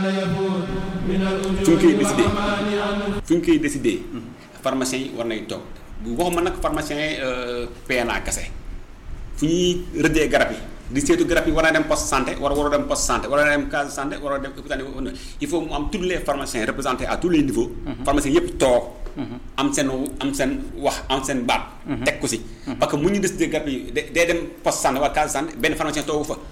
fu ñu koy décidé fu ñu koy décidé pharmacien yi war nañ toog bu waxuma nag pharmacien yi PNA kese fu ñuy rëddee garab yi di seetu garab yi war na dem poste santé war war a dem poste santé war a dem case santé war a dem hôpital il faut mu am tous les pharmaciens représentés à tous les niveaux pharmaciens yëpp toog am seen am seen wax am seen baat teg ko si parce que mu ñu décidé garab yi day dem poste santé wala case santé benn pharmacien toogu fa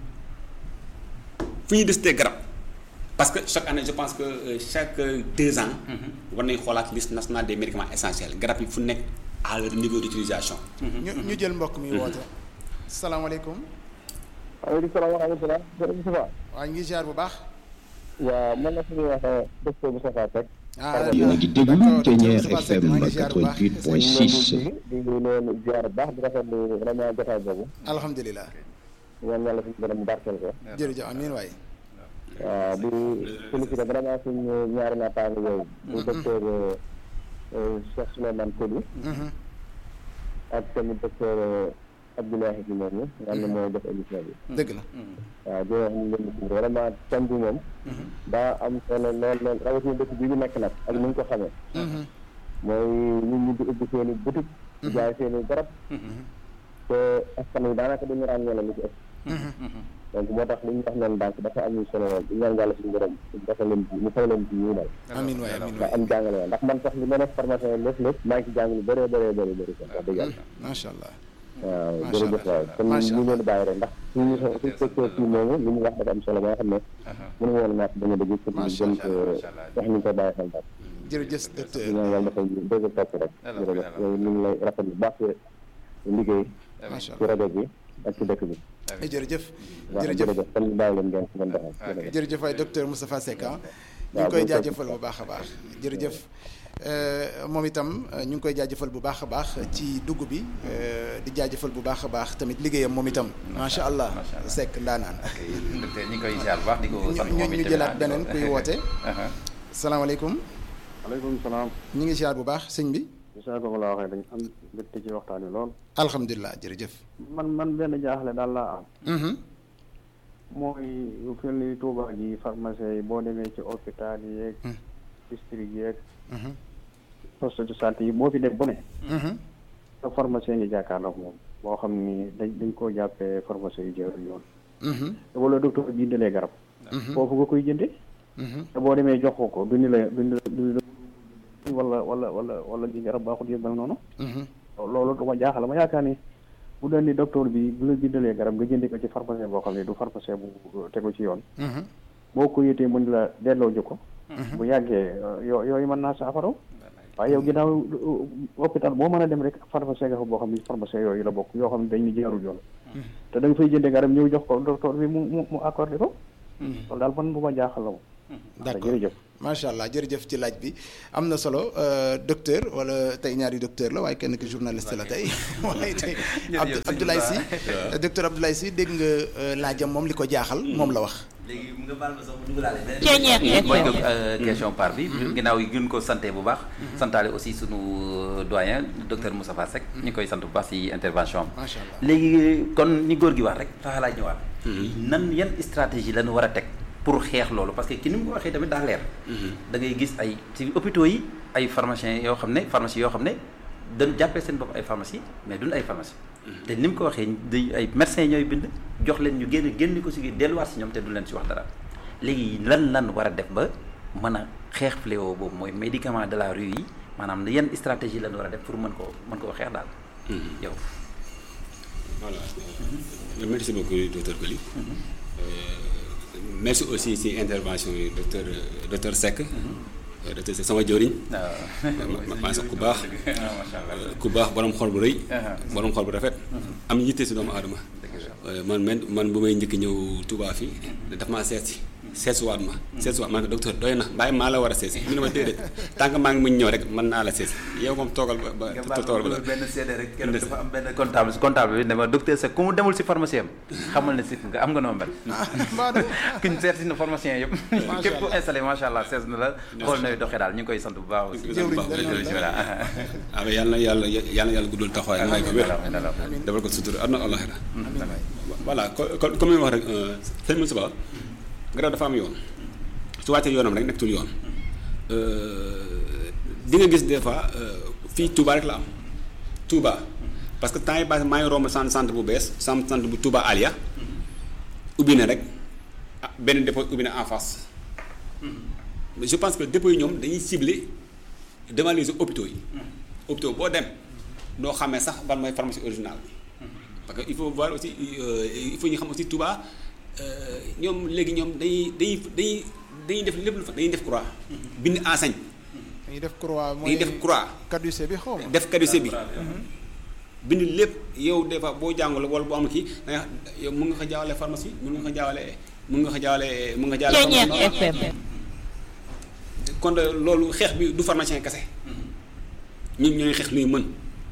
fu ñuy décidé garab parce que chaque année je pense que chaque deux ans war nañ xoolaat liste nationale des médicaments essentiels garab yi fu nekk à leur niveau d'utilisation ñu ñu jël mbokk mi woote salaamaaleykum waaleykum salaam wa rahmatulah. jërëjëf Moustapha. waa ñu ngi ziar bu baax. waaw man la suñuy wax docteur Moustapha Seck. ah yéen a ngi déglu Ténière FM 88.6. di leen ziar bu baax di rafetlu vraiment jotaay boobu. alhamdulilah. ñaan yàlla suñu borom barkeel ko. jërëjëf amiin waay. waaw di félicité vraiment suñu ñaari naataango yooyu. bu docteur Cheikh Souleymane Coly. ak tamit docteur Abdoulaye bi moom nga xam ne mooy def émission bi. dëgg la. waaw di wax ñu leen di vraiment thème bi moom. daa am solo lool lool rawatina dëkk bi ñu nekk nag ak ni ñu ko xamee. mooy nit ñi di ubbi seen i boutique. di jaay seen i garab. te askan wi daanaka dañu ràññee lu ci ëpp. donc moo tax li ñu wax noonu daal dafa am solo lool di ñaan yàlla suñu borom dafa leen ci mu fay leen ci ñu dal. amiin waay amiin ndax waay am jàngale woon ndax man sax li ma nekk formation yi lépp lépp maa ngi ci jàng lu bëree bëree bëri bëri sax wax dëgg yàlla. macha allah. waaw Macha jërëjëf Allah. waay kon Macha ñu leen di bàyyi rek ndax suñu suñu secteur fii moomu li mu wax dafa am solo ba nga xam ne mënu woon naat dañu dëgg pour ñu Macha gën ko wax ñu ko bàyyi xel daal jërëjëf docteur. ñu ñaan yàlla dafa dëgg topp rek jërëjëf yow ñu ngi lay rafet bu baax sa liggéey macha ci rajo bi ak ci dëkk bi allah jërëjëf. waaw jërëjëf jërëjëf kon ñu bàyyi leen ngeen ci ngeen doxal jërëjëf jërëjëf waay docteur Moustapha Seck ah. ñu ngi waaw koy bu ñu jaajëfal bu baax a baax jërëjëf. Euh, moom itam euh, ñu ngi koy jaajëfal bu baax a baax ci dugg bi euh, di jaajëfal bu baax a baax tamit liggéeyam moom itam macha allah macha allah. Seck ndaanaan. docteur ñi ngi koy ziar bu baax di ko ñu sant ñu moom ñu itam jëlaat di ko- beneen kuy woote. salaamaaleykum aleykum salaam ñu ngi ziar bu baax sëñ bi. saa ko la waxee dañ am mbégte ci waxtaan wi lool alhamdulilah jërëjëf. man man benn jaaxle daal laa am Mhm. mooy lu fel ni Touba ji pharmacie yi boo demee ci hôpital yi yeeg district yeeg Mhm. poste de santé yi boo fi dem bu ne Mhm. te pharmacien ngi jàkkaarloog moom boo xam ni dañ dañ koo jàppee pharmacie yu jëru yoon Mhm. te wala docteur bindalee garab foofu nga koy jënde Mhm. te boo demee jox ko ko duñu la duñu la duñu la wala wala wala wala li garab baaxul yëpp mel noonu Mhm. loolu dama jaaxal ma yaakaar ni bu doon ni docteur bi bu la bindalee garab nga jëndee ko ci pharmacien boo xam ne du pharmacien bu tegu ci yoon Mhm. boo ko yëtee mën la delloo ji ko bu yàggee yoo yooyu mën naa saafaraw waaye yow ginnaaw uh, hôpital boo mën a dem rek pharmacien nga fa boo xam ne pharmacien yooyu la bokk yoo xam ne dañ ni jaarul yoon te da nga fay jëndee garab ñëw jox ko docteur bi mu mu mu accordé ko loolu daal man bu ma jaaxal la moom d'accord jërëjëf macha allah jërëjëf ci laaj bi am na solo euh, docteur wala tey ñaari docteur la waaye kenn ki journaliste la tey waaye tey Abdou Abdoulaye Sy docteur Abdoulaye Sy dégg nga euh, laajam moom li ko jaaxal moom la wax. léegi mu nga baal ma sax mu dugalaale beneen Ceeñeer mooy FM. que euh, question par bi ginnaaw yi gën ko santé bu baax santaale aussi sunu doyen docteur Moustapha Seck ñu koy sant bu baax ci intervention am macha allah léegi kon ni góor gi wax rek fa laaj ñëwaat nan yan stratégie lañu war a teg pour xeex loolu parce que ki ni mu ko waxee tamit daa leer da ngay gis ay ci hôpitaux yi ay pharmaciens yoo xam ne pharmacie yoo xam ne dañ jàppee seen bopp ay pharmacie mais duñ ay pharmacie te ni mu ko waxee di ay médecins ñooy bind jox leen ñu génn génn ko si delluwaat si ñoom te du leen si wax dara léegi lan lan war a def ba mën a xeex fléau boobu mooy médicament de la rue yi maanaam yan stratégie lan war a def pour mën koo mën koo xeex daal yow voilà merci beaucoup docteur Coly merci aussi si intervention yi docteur docteur Seck docteur Seck sama jëwriñ ma maa sax ku baax ku baax borom xol bu rëy borom xol bu rafet am yitte si doomu aadama man man man bu may njëkk ñëw Touba fii daf maa seet si seesuwaat ma seesuwaat man ko docteur doy na bàyyi maa la war a seesi mu ne ma déedéet tant que maa ngi muñ ñëw rek mën naa la seesi yow moom toogal ba ba toogal ba benn seede rek kenn dafa am benn comptable si comptable bi ne ma docteur Seck ku mu demul si pharmacien am xamal ne si nga am nga noo mel kuñ seet si na pharmacien yëpp képp ku installé macha allah sees na la xool nay doxee daal ñu ngi koy sant bu baax aussi voilà ah mais yàlla na yàlla yàlla na yàlla guddal taxawaay may ko wér defal ko sutura am na àllaxira voilà comme comme ni ma wax rek sëñ Moussa garab dafa am yoon su wàccee yoonam rek nekkatul yoon di nga gis des fois fii Touba rek la am Touba parce que temps yi base maa ngi romb centre centre bu bees centre centre bu Touba Alia ubbi na rek ah benn dépôt ubbi na en face mais je pense que dépôt yi ñoom dañuy cibler devant les hôpitaux yi hôpitaux boo dem doo xamee sax ban mooy pharmacie originale bi parce que il faut voir aussi il faut ñu xam aussi Touba ñoom léegi ñoom dañuy dañuy dañuy dañuy def lépp lu fa dañuy def croix bind enseigne dañuy def croix mooy dañuy def croix caducée bi xaw ma def caducée bi bind lépp yow des fois boo jàngul wala boo am kii da nga yow mun nga ko jaawale pharmacie mun nga ko jaawale mun nga ko jaawale mun nga jaawale FM kon loolu xeex bi du pharmacien kese ñun ñooy xeex luy mën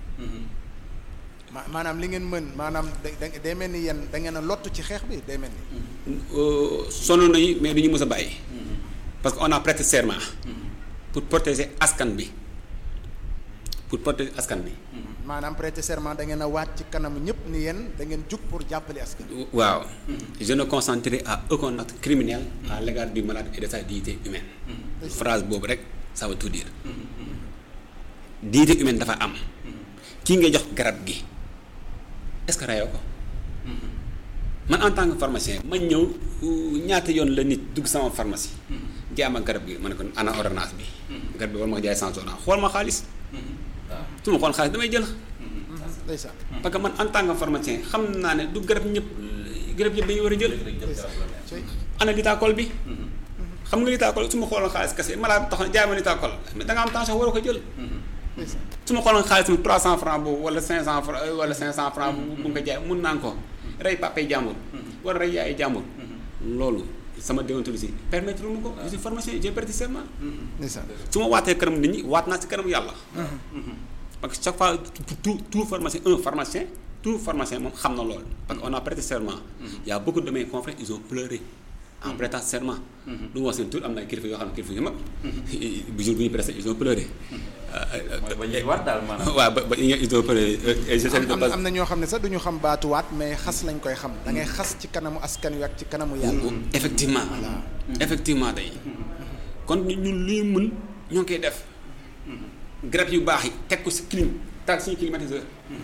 maanaam li ngeen mën maanaam da day mel ni yéen da ngeen a lottu ci xeex bi day mel ni sonn nañu mais du ñu mës a bàyyi parce que on a prêté serment pour protéger askan bi pour protéger askan bi maanaam prêter serment da ngeen a waat ci kanamu ñëpp ni yéen da ngeen jug pour jàppale askan waaw je ne consentirai à aucun acte criminel à l'égard du malade et de sa dignité humaine phrase boobu rek ça veut tout dire dignité humaine dafa am kii ngay jox garab gi est-ce que rayoo ko man en tant que pharmacien ma ñëw ñaata yoon la nit dugg sama pharmacie jaay ma garab gi ma ne ko ana ordonnance bi garab bi war ma ko jaay sans ordonnance xool ma xaalis su ma xool xaalis damay jël ndeysaan parce que man en tant que pharmacien xam naa ne du garab ñëpp garab yëpp dañu war a jël ana litaakool bi xam nga litaakool su ma xooloon xaalis kese malade tax na jaay ma litaakool mais da nga am tension waroo ko jël su ma xooloon xaalis mi 300 francs boobu wala 500 francs wala 500 francs bu nga ko jaay mun naa ko rey papay jàmbur wala rey yaay jàmbur loolu sama déontologie permettre mu ko je suis pharmacien j'ai prêté serment ndeysaan su ma waatee kanam nit ñi waat naa si kanam yàlla parce que chaque fois tout tout pharmacien un pharmacien tout pharmacien moom xam na loolu parce que on a prêté serment y a beaucoup de mes confrères ils ont pleuré en prêtant serment du ma wax seen tur am na ay kilifa yoo xam ne kilifa yu mag bu jour bu ñu prêté ils ont pleuré ba ñuy waat daal maanaam. waaw ba ba ils ont pleuré et je sais am am na ñoo xam ne sax du ñu xam baatuwaat mais xas lañ koy xam da ngay xas ci kanamu askan wi ak ci kanamu yàlla effectivement effectivement day kon ñun luy mën ñoo ngi koy def garab yu baax yi teg ko si clim taal suñu climatiseur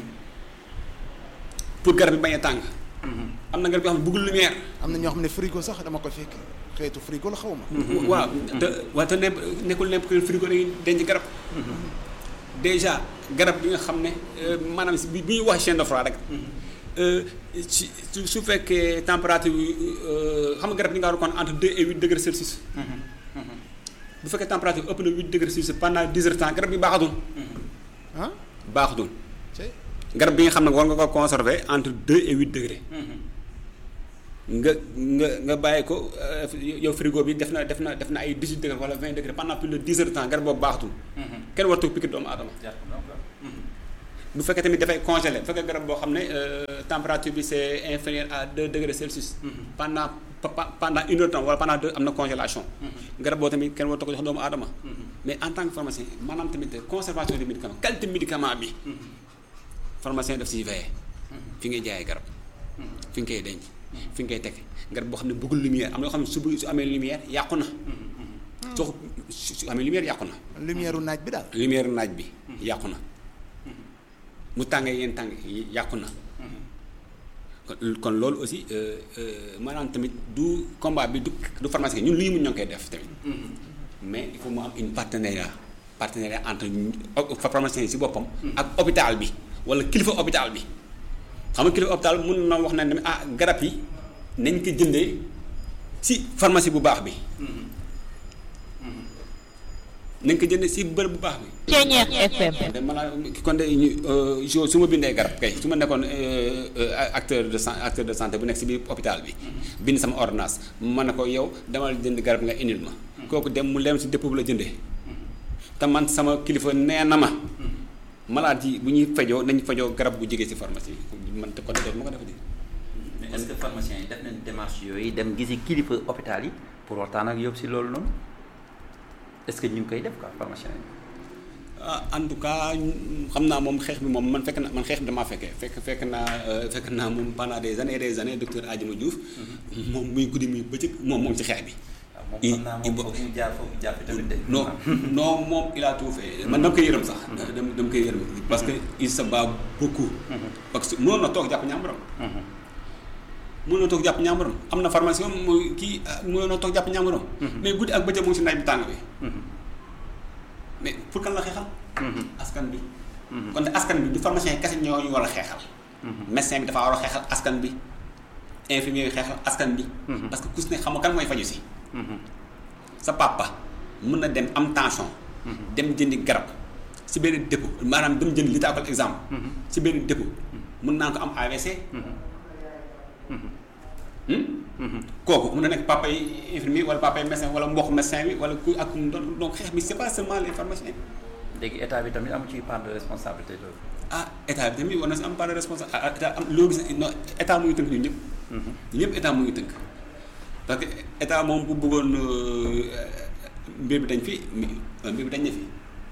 pour garab yi bañ a tàng am na garab yoo xam ne bëggul lumière am na ñoo xam ne frigo sax dama koy fekk xeetu frigo la xaw ma waaw te waaye te ne nekkul nepp frigo dañuy denc garab déjà garab bi nga xam ne maanaam si bi bi ñuy wax chaîne de froid rek ci su su fekkee température bi xam nga garab yi nga war a kon entre deux et huit degrés Celsius bu fekkee température ëpp na huit degrés Celsius pendant dix heures temps garab bi baaxatul ah baaxatul ci garab bi nga xam ne war nga ko conserver entre deux et huit degrés nga nga nga bàyyi ko yow frigo bi def na def na def na ay dix huit degrés wala vingt degrés pendant plus de dix heures de temps garab boobu baaxatul kenn waratu piquer doomu aadama bu fekkee tamit dafay congelé bu fekkee garab boo xam ne température bi c'est inférieur à deux degrés Celsius pendant pendant une heure de temps wala pendant deux am na congélation garab boo tamit kenn waratu ko jox doomu aadama mais en tant que pharmacien maanaam tamit conservation du médicament qualité médicament bi pharmacien daf siy veillé fi ngay jaayee garab fi nga koy denc fi nga koy teg garab boo xam ne bëggul lumière am na yoo xam ne su bëgg su amee lumière yàqu na soo su amee lumière yàqu na lumière u naaj bi daal lumière naaj bi yàqu na mu tàngee yéen tàng yàqu na kon kon loolu aussi maanaam tamit du combat bi du du pharmacie ñun lu ñu mun ñoo ngi koy def tamit mais il faut mu am une partenariat partenariat entre pharmacien yi si boppam ak hôpital bi wala kilifa hôpital bi xam nga kilifa hôpital mun na wax na ne ah garab yi nañ ko jëndee si pharmacie bu baax bi nañ ko jëndee si bërëb bu baax bi Ceeñeex FM. de maanaam kon de ñu jo su ma bindee garab kay su ma nekkoon acteur de san acteur de santé bu nekk si biir hôpital bi bind sama ordonnance ma ne ko yow demal jënd garab nga indil ma kooku dem mu lem si dépôt bu la jëndee te man sama kilifa nee na ma malade yi bu ñuy fajoo nañ fajoo garab bu jógee si pharmacie man te kon dootuma ko defati mais est-ce que pharmaciens yi def nañ démarche yooyu dem gisi kilifa hôpital yi pour waxtaan ak yóbbu si loolu noonu est-ce que ñu ngi koy def quoi pharmaciens yi. ah en tout cas xam naa moom xeex bi moom man fekk na man xeex bi damaa fekkee fekk fekk naa fekk naa moom pendant des années et des années docteur Adjuma Diouf moom muy guddi muy bëccëg moom moom ci xeex bi. i moom xam naa moom foog mu jaar foofu jaar fi tamit de. non non moom il a tout fait man dama koy yërëm sax dama dama koy yërëm parce que il se bat beaucoup parce que mënoon na toog jàpp ñàmbaram mënoon na toog jàpp ñàmbaram am na formation mooy kii mënoon na toog jàpp ñàmbaram mais guddi ak bëccëg mu ngi si naaj bi tàng bi mais pour kan la xeexal askan bi kon askan bi du pharmacien kese ñoo ñu war a xeexal médecin bi dafa war a xeexal askan bi infirmier yi xeexal askan bi parce que ku si ne xam nga kan mooy faju si sa papa mën na dem am tension dem jëndi garab si benn dépôt maanaam dem jënd li taakal exemple si benn dépôt mën naa ko am AVC kooku mën na nekk papa yi infirmier wala papa yi médecin wala mbokk médecin bi wala ku ak ku mu doon donc xeex bi c'est pas seulement les pharmaciens léegi état bi tamit am ci part de responsabilité loolu. ah état bi tamit war na si am part de responsable ah état am loo gis non état mu ngi tënk ñun ñëpp. ñun ñëpp état mu ngi tënk parce que état moom bu bëggoon mbir bi dañ fi mbir bi dañ ne fi.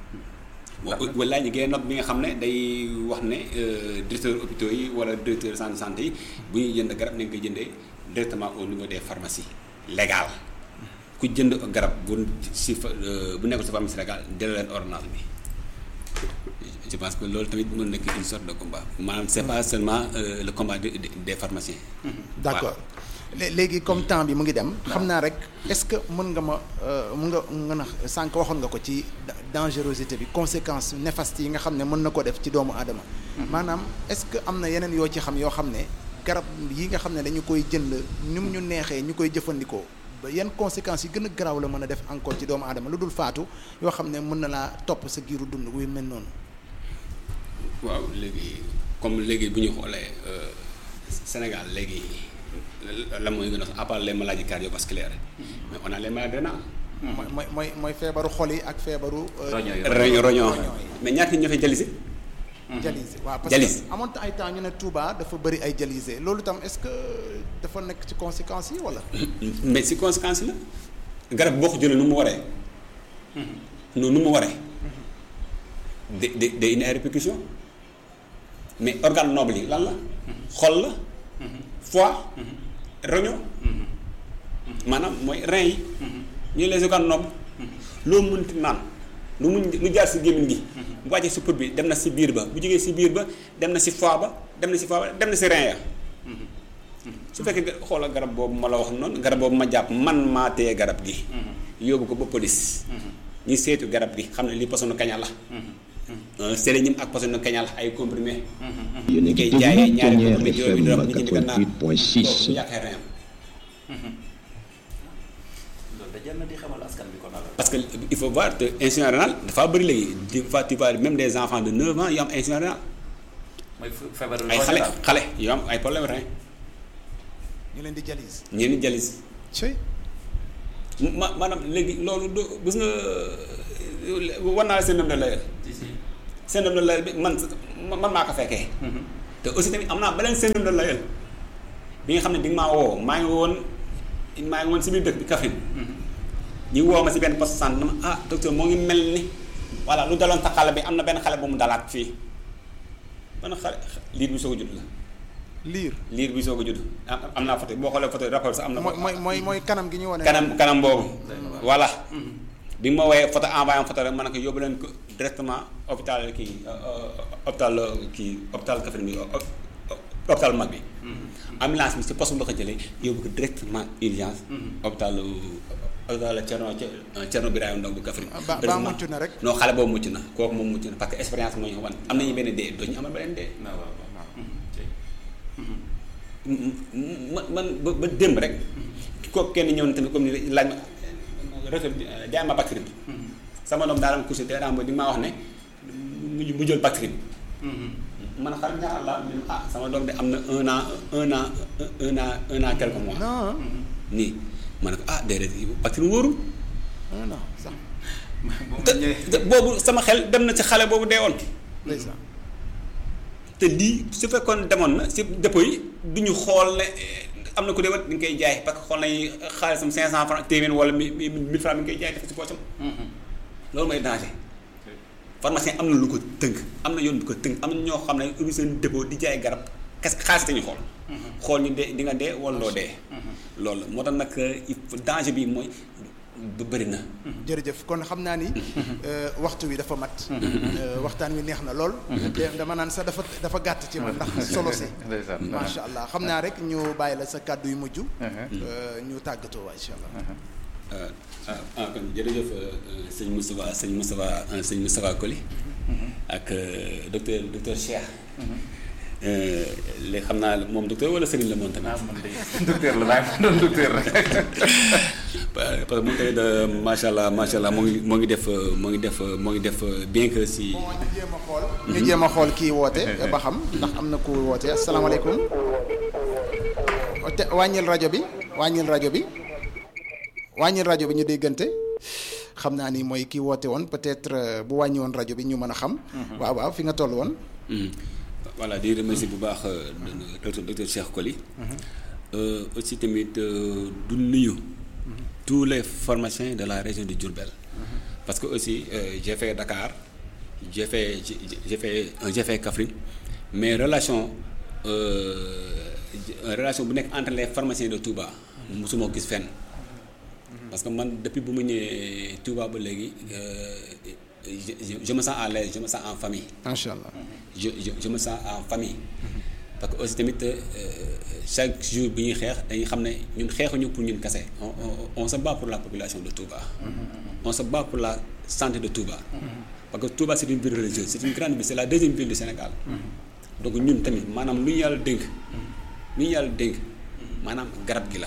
wala ñu génne note bi nga xam ne day wax ne directeur hôpitaux yi wala directeur centre de santé yi bu ñuy jënd garab nañ koy jëndee directement au niveau des pharmacies légales ku jënd garab bu si fa bu nekkul si pharmacie légale delloo leen ordonnance bi. je pense que loolu tamit mën nekk une sorte de combat maanaam c'est pas seulement euh, le combat de, de, des pharmaciens. d'accord léegi comme temps bi mu ngi dem. xam naa rek est-ce que mën nga ma mën nga mën a sànq waxoon nga ko ci dangerosité bi conséquences néfastes yi nga xam ne mën na ko def ci doomu aadama. maanaam est-ce que am na yeneen yoo ci xam yoo xam ne garab yi nga xam ne dañu koy jënd ni mu ñu neexee ñu koy jëfandikoo. ba yan conséquences yi gën a garaaw la mën a def encore ci doomu aadama lu dul faatu yoo xam ne mën na laa topp sa giiru dund wuy mel noonu. waaw léegi comme léegi bu ñu xoolee Sénégal léegi la mooy gën a à part les maladies cardiovasculaires mais on a les maladies rénales. mooy mooy mooy mooy feebaru xol yi ak feebaru. roño yi roño roño mais ñaata ñoo fay jalisi. dialyse waaw parce Dialyse. que amoon ay temps ñu ne Touba dafa bëri ay dialysé loolu tam est-ce que dafa nekk ci conséquences yi wala. mais si conséquence la garab boo ko jëlee nu mu waree. noonu nu mu waree. de de de indi ay répercussions mais organe noble yi lan la. xol la. foie. roño. maanaam mooy rein yi. ñooy les organes nobles. loo mënti naan lu mu lu jaar si gémmiñ gi. bu wàccee si put bi dem na si biir ba bu jógee si biir ba dem na si foie ba dem na si foie ba dem na si rein ya. su fekkee nga xoolal garab boobu ma la wax noonu garab boobu ma jàpp man maa téye garab gi. yóbbu ko ba police. ñu seetu garab gi xam ne lii posonu kaña la. sélénium ak posonu kaña la ay comprimé. yéen a ngi koy déglu jaayee ñaari Pionnier comprimé juróomi dërëm nit ñi di ko naan 88.6 kooku bu yàqee rein loolu da jar na di xamal askan bi kon alors. parce que il faut voir que insuffisance rénale dafa bëri léegi des fois tu vois même des enfants de 9 ans yu am insuffisance rénale mooy feebaru ay xale xale yu am ay problème rein ñu leen di dialyse. ñenn ñi jalis ci ma maanaam léegi loolu du gis nga war naa la seen dem de layal si si. seen dem de layal bi man man maa ko fekkee te aussi tamit am naa beneen seen dem de layal bi nga xam ne di nga maa woo maa ngi woon maa ngi woon si biir dëkk bi Kaffrine ñu woo ma si benn poste santé ma ah docteur moo ngi mel ni voilà lu daloon sa xale bi am na benn xale bu mu dalaat fii benn xale liir bi soog a judd la liir. liir bi soog a judd am am naa photo boo xoolee photo rapport sax am na mooy mooy mooy mooy kanam gi ñu wane. kanam kanam boobu voilà bi nga ma woowee photo envoyé ma photo rek ma ne ko yóbbu leen ko directement hôpital kii hôpital kii hôpital Kaffrine bi hôpital mag bi ambulance bi si poste bu la ko jëlee yóbbu ko directement urgence hôpital hôpital Thierno Thierno Birahim Ndong bu Kaffrine ba ba mucc na rek. non xale boobu mucc na kooku moom mucc na parce que expérience moo ñu ko wan am nañu benn dee doo ñu amal beneen dee waaw waaw waaw. man man ba ba démb rek kooku kenn ñëw na tamit comme ni laaj ma retour jaay ma bactérie bi sama doom daa doon couché te daa di ma wax ne mu mu jël bactérie bi man xar ñaar la ah sama doom de am na un an un an un an un an quelques mois non nii ma ne ko ah déedéet bactérie wóorul non non sax bu te ma ñëwee. te boobu sama xel dem na ci xale boobu dee woon ndeysaan. te lii su fekkoon demoon na si dépôt yi du ñu xool ne eh, am na ku dee wat ni nga koy jaay parce que xool nañu xaalisam 500 francs téeméer wala mi mi 1000 francs mi ngi koy jaay def si poosam loolu mooy danger pharmacien am na lu ko tënk am na yoon bu ko tënk am na ñoo xam ne ubbi seen dépôt di jaay garab kes xaalis te ñu xool xool ñu dee di nga dee wala doo dee loolu la moo tax nag il faut danger bi mooy ba bëri na. jërëjëf kon xam naa ni waxtu wi dafa mat. waxtaan wi neex na lool. dama naan sax dafa dafa gàtt ci man ndax solo si. macha allah xam naa rek ñu bàyyi la sa kàddu yu mujj. ñu tàggatoo waa incha allah. ah ah kon jërëjëf sëñ Moustapha sëñ Moustapha sëñ Moustapha Koli. ak docteur docteur Cheikh. léegi xam naa moom docteur wala sëriñ la moom tamit. ah man de docteur la maa ngi doon docteur rek. parce que moom tamit macha allah macha allah moo ngi moo ngi def moo ngi def moo ngi def bien que si. bon ñu jéem a xool. ñu jéem a xool kii woote ba xam ndax am na ku woote asalaamaaleykum. te wàññil rajo bi wàññil rajo bi wàññil rajo bi ñu déggante xam naa ni mooy kii woote woon peut-être bu wàññi woon rajo bi ñu mën a xam. waaw waaw fi nga toll woon. voilà di remercier bu baax docteur docteur Cheikh Koli. aussi tamit du nuyu. tous les pharmaciens de la région de Diourbel. parce que aussi j'ai fait Dakar j'ai fait j'ai fait j'ai fait Kaffrine mais relation relation bu nekk entre les pharmaciens de Touba. mosuma gis fenn. parce que man depuis bu mu ñëwee Touba ba léegi je je me sens à l'aise je me sens en famille. macha allah. je je je me sens en famille. parce que aussi tamit chaque jour bi ñuy xeex dañuy xam ne ñun xeexuñu pour ñun kese on on on se bat pour la population de Touba. on se bat pour la santé de Touba. parce que Touba c'est une ville religieuse c'est une grande ville c'est la deuxième ville du Sénégal. donc ñun tamit maanaam lu ñu yàlla dénk. lu ñu yàlla dénk maanaam garab gi la.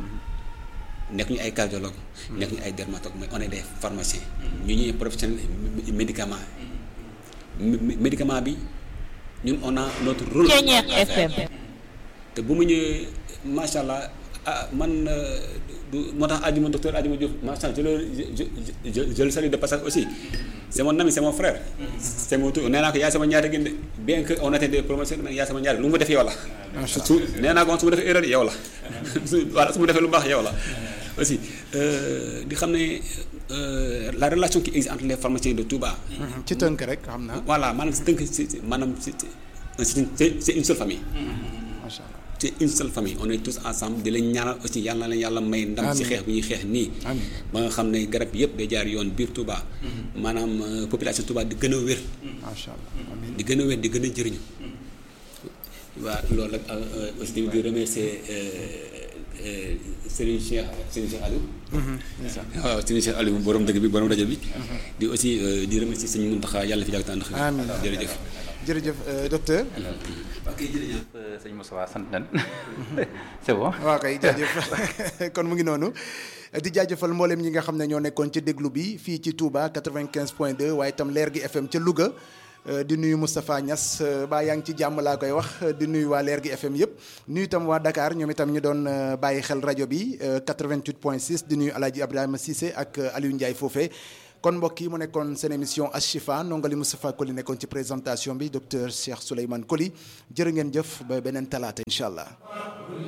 nekk ñu ay cardiologue nekk ñu ay dermatologue mais on est des pharmaciens. ñu ñuy professionnel médicament médicament bi ñun on a notre rôle. FM. te bu mu ñëwee macha allah ah man du moo tax Adjuma docteur Adjuma Diouf macha allah je le je je je le salue de passage aussi c'est mon ami c'est mon frère. c'est mon tout nee naa ko yaay sama ñaari gën de bien que on était des promotions mais yaay sama ñaari lu mu def yow la. su nee naa ko su ma defee erreur yow la su voilà su ma defee lu baax yow la. aussi di xam ne la relation qui existe entre les pharmaciens de Touba. ci tënk rek xam naa. voilà maanaam si tënk si maanaam si c'est une c'est une seule famille. macha allah c'est une seule famille on est tous ensemble di leen ñaanal aussi yàlla na leen yàlla may ndam si xeex bi ñuy xeex nii. ba nga xam ne garab yëpp day jaar yoon biir Touba. maanaam population Touba di gën a wér. macha allah amiin di gën a wér di gën a jëriñu. waa loolu rek aussi tamit di remercier. Serigne Cheikh Serigne Cheikh Aliou. waaw Serigne Cheikh Aliou borom dëgg bi borom rajo bi. di aussi di remercier sëñ Mountakha yàlla fi jàpp tànn. amiin jërëjëf. jërëjëf docteur. ok jërëjëf sëñ Moussa sant nañ c'est bon. waaw kay jaajëf kon mu ngi noonu. di jaajëfal mboolem ñi nga xam ne ñoo nekkoon ci déglu bi fii ci Touba 95 point 2 waaye itam leer gi FM ca Louga. di nuyu Moustapha Niass baa yaa ngi ci jàmm laa koy wax di nuyu waa leer gi FM yëpp nuyu itam waa Dakar ñoom itam ñu doon bàyyi xel rajo bi 88 point 6 di nuyu El Hadj Ibrahima Cissé ak Aliou Ndiaye foofee. kon mbokk yi mu nekkoon seen émission Ashifa nongali Moustapha Koli nekkoon ci présentation bi docteur Cheikh Souleymane Koli jërë ngeen jëf ba beneen talaata incha allah.